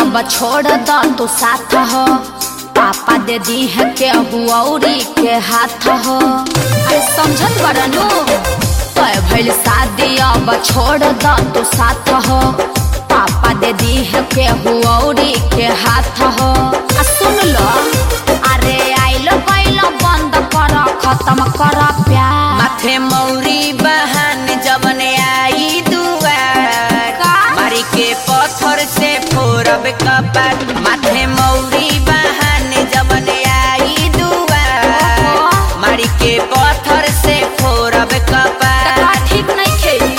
अब छोड़ द तू साथ हो पापा दे दी है के औरी के हाथ हो अरे समझत बरनू तय भइल शादी अब छोड़ द तू साथ हो पापा दे दी है के औरी के हाथ हो आ सुन लो अरे आइलो गइलो बंद कर खत्म कर प्यार माथे मौरी बहन जवन आई दुआर का? मारी के पत्थर से फोड़ब कपार माथे मौरी बहन जवन आई दुआर ओहो। मारी के पत्थर से फोड़ब कपार का ठीक नहीं खेली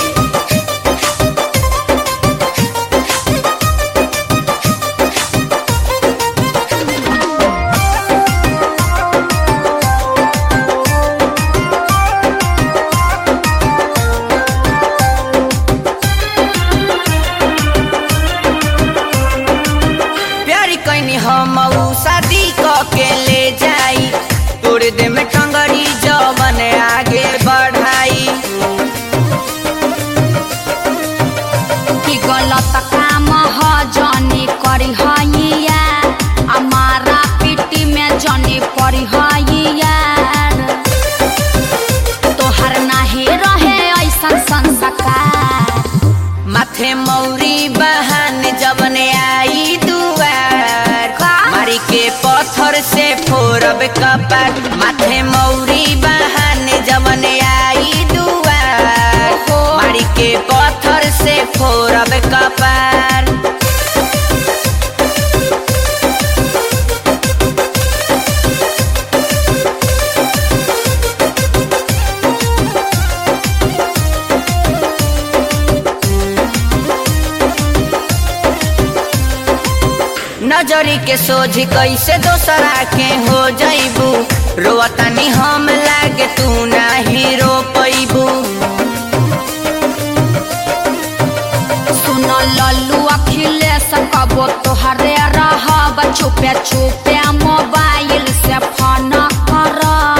प्यारी कैनी हम ऊ शादी क के ले जाई तोड़ दे में टंगड़ी जवन आगे बढ़ाई कि गलत काम ह जनी करी हैया हमारा पिटी में जनी पड़ी हैया तोहर नाही रहे ऐसन संस्कार माथे मौरी बहन जवन आई दुआर का? मारी के पत्थर से फोड़ब कपार माथे मौरी बहन जवन आई दुआर ओहो। मारी के पत्थर से फोड़ब कपार नजरी के सोझ कैसे दोसरा के हो जैबू रोवतानी हम लागे तू नाही रो पैबू सुन लल्लू अखिलेश कबो तोहरे रहब चुपे चुपे मोबाइल से फोन कर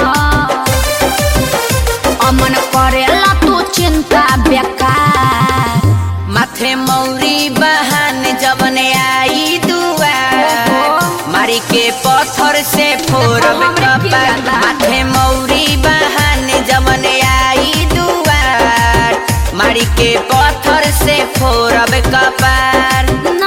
अमन करेला तू चिंता बेकार माथे मौरी बहन जवन आई दुआर ओहो। मारी के पत्थर से फोड़ब हमरे की कपार ज्यादा? माथे मौरी बहन जवन आई दुआर मारी के पत्थर से फोड़ब कपार